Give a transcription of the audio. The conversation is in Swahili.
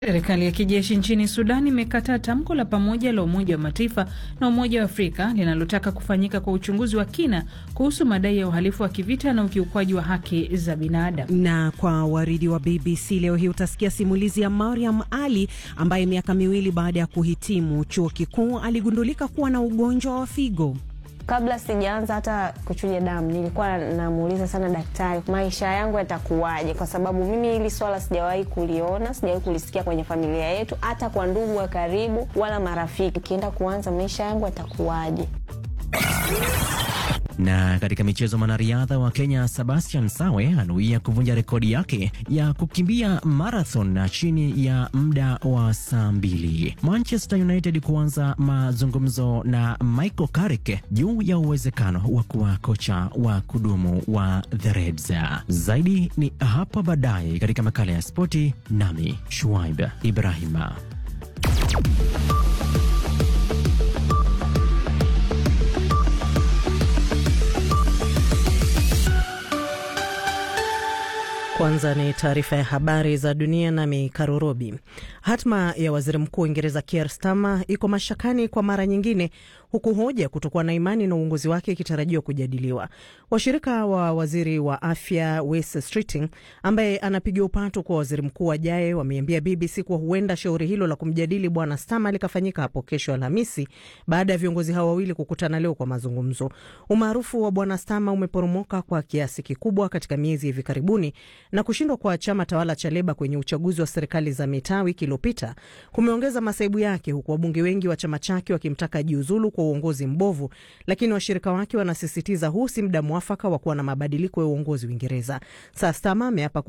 Serikali ya kijeshi nchini Sudan imekataa tamko la pamoja la Umoja wa Mataifa na Umoja wa Afrika linalotaka kufanyika kwa uchunguzi wa kina kuhusu madai ya uhalifu wa kivita na ukiukwaji wa haki za binadamu. Na kwa waridi wa BBC leo hii utasikia simulizi ya Mariam Ali ambaye miaka miwili baada ya kuhitimu chuo kikuu aligundulika kuwa na ugonjwa wa figo. Kabla sijaanza hata kuchuja damu, nilikuwa namuuliza sana daktari, maisha yangu yatakuwaje? Kwa sababu mimi hili swala sijawahi kuliona, sijawahi kulisikia kwenye familia yetu, hata kwa ndugu wa karibu wala marafiki. Ukienda kuanza maisha yangu yatakuwaje? Na katika michezo, mwanariadha wa Kenya Sebastian Sawe anuia kuvunja rekodi yake ya kukimbia marathon na chini ya muda wa saa mbili. Manchester United kuanza mazungumzo na Michael Carrick juu ya uwezekano wa kuwa kocha wa kudumu wa the Reds. Zaidi ni hapa baadaye katika makala ya spoti, nami Shuaib Ibrahima. Kwanza ni taarifa ya habari za dunia nami Karurobi. Hatma ya waziri mkuu wa Uingereza Keir Starmer iko mashakani kwa mara nyingine, huku hoja kutokuwa na imani na uongozi wake ikitarajiwa kujadiliwa. Washirika wa waziri wa afya Wes Streeting, ambaye anapiga upato kwa waziri mkuu ajaye, wameambia BBC kuwa huenda shauri hilo la kumjadili bwana Starmer likafanyika hapo kesho Alhamisi, baada ya viongozi hao wawili kukutana leo kwa mazungumzo. Umaarufu wa bwana Starmer umeporomoka kwa kiasi kikubwa katika miezi hivi karibuni na kushindwa kwa chama tawala cha Leba kwenye uchaguzi wa serikali za mitaa wiki iliyopita kumeongeza masaibu yake, huku wabunge wengi wa chama chake wakimtaka jiuzulu kwa uongozi mbovu, lakini washirika wake wanasisitiza huu si muda mwafaka wa kuwa na mabadiliko ya uongozi Uingereza. Sasa Starmer ameapa